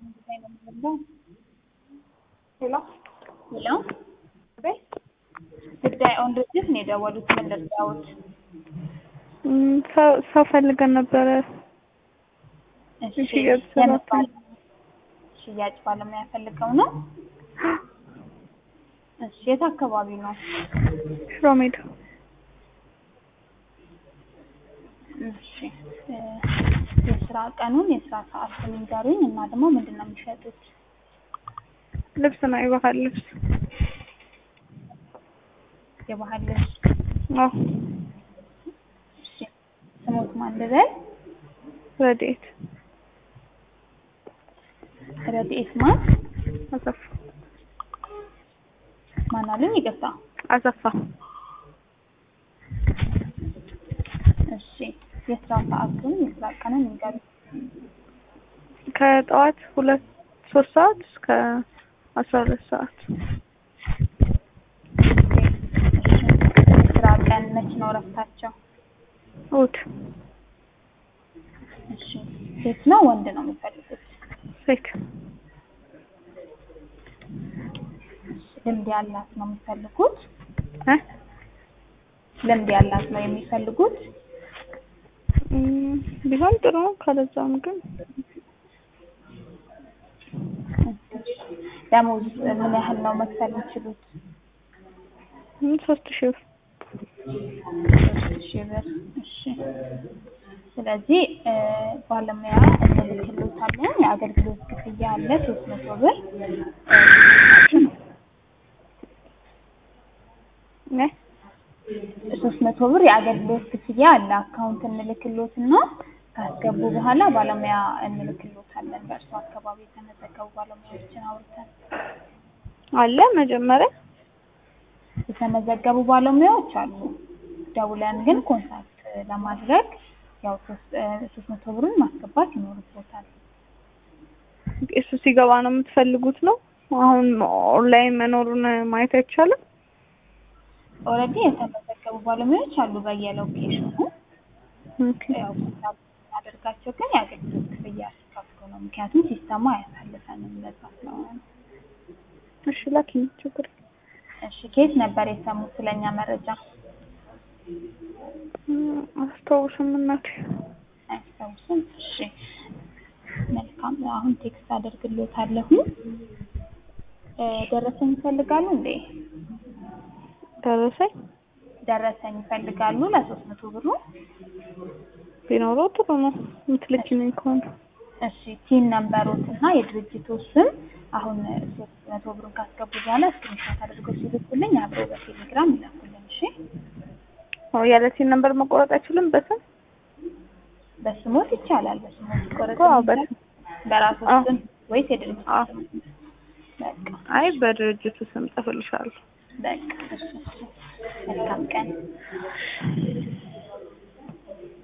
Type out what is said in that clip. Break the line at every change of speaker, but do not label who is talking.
ሄሎ
ሄሎ
ቤት
ጉዳይ ኦን ድርጅት ነው የደወሉት። ምን ልርዳዎት?
እም፣ ሰው ሰው ፈልገን ነበረ።
እሺ
ሽያጭ
የምን
ሰራተኛ።
ባለ- ሽያጭ ባለሙያ ፈልገው ነው? እሺ የት አካባቢ ነው?
ሽሮ ሜዳ
እሺ እ፣ የስራ ቀኑን የስራ ሰዓቱን ይንገሩኝ እና ደግሞ ምንድን ነው የሚሸጡት?
ልብስ ነው፣ የባህል ልብስ።
የባህል ልብስ።
አዎ፣
እሺ ስሞት ማን ልበል?
ረድኤት
ረድኤት ማን
አሰፋ
ማን አሉኝ? ይቅርታ።
አሰፋ
እሺ የስራ ሰዓቱን የስራ ቀኑን ይንገሩኝ።
ከጠዋት ሁለት ሶስት ሰዓት እስከ አስራ ሁለት ሰዓት
ስራ ቀን መች ነው እረፍታቸው?
እሑድ
እሺ ሴት ነው ወንድ ነው የሚፈልጉት?
ሴት
ልምድ ያላት ነው የሚፈልጉት?
እ
ልምድ ያላት ነው የሚፈልጉት?
እም፣ ቢሆን ጥሩ ነው። ካለዛም ግን
ደሞዝ ምን ያህል ነው መክፈል የሚችሉት?
እም፣ ሶስት ሺህ ብር
ሶስት ሺህ ብር። እሺ ስለዚህ እ፣ ባለሙያ እንልክልዎታለን። የአገልግሎት ክፍያ አለ ሶስት መቶ ብር
እ
ሶስት መቶ ብር የአገልግሎት ክፍያ አለ። አካውንት እንልክልዎትና ካስገቡ በኋላ ባለሙያ እንልክልዎታለን። በእርሱ አካባቢ የተመዘገቡ ባለሙያዎችን አውርተን
አለ መጀመሪያ
የተመዘገቡ ባለሙያዎች አሉ። ደውለን ግን ኮንታክት ለማድረግ ያው ሶስት እ፣ ሶስት መቶ ብሩን ማስገባት ይኖርቦታል።
እሱ ሲገባ ነው የምትፈልጉት ነው። አሁን ኦንላይን መኖሩን ማየት አይቻልም።
ኦልሬዲ የተመዘገቡ ባለሙያዎች አሉ በየሎኬሽኑ
ኦኬ
ያው ኮንታክት እናደርጋቸው ግን የአገልግሎት ክፍያ ሲከፍሉ ነው። ምክንያቱም ሲስተሙ አያሳልፈንም ለዛ ስለሆነ ነው።
እሺ ላኪኝ፣ ችግር የለም።
እሺ ከየት ነበር የሰሙት ስለኛ መረጃ?
እም፣ አስታውስም እናቴ።
አያስታውስም? እሺ መልካም። አሁን ቴክስት አደርግልዎታለሁ። እ፣ ደረሰኝ ይፈልጋሉ እንዴ?
ደረሰኝ
ደረሰኝ ይፈልጋሉ ለሶስት መቶ ብሩ?
ቢኖረው ጥሩ ነው የምትልኪልኝ ከሆነ።
እሺ ቲን ነምበሮት እና የድርጅቱ ስም አሁን ሶስት መቶ ብሩን ካስገቡ በኋላ ስክሪንሾት አድርገው ሲልኩልኝ አብረው በቴሌግራም ይላኩልኝ። እሺ
አዎ፣ ያለ ሲን ነምበር መቆረጥ አይችልም በስም
በስሞት ይቻላል። በስሞት ይቆረጥ
አዎ፣ በስም
በራሱ
አዎ።
ስም ወይስ የድርጅቱ
አዎ።
ስም? በቃ
አይ በድርጅቱ ስም ጽፍልሻለሁ።
በቃ እሺ፣ እሺ። መልካም ቀን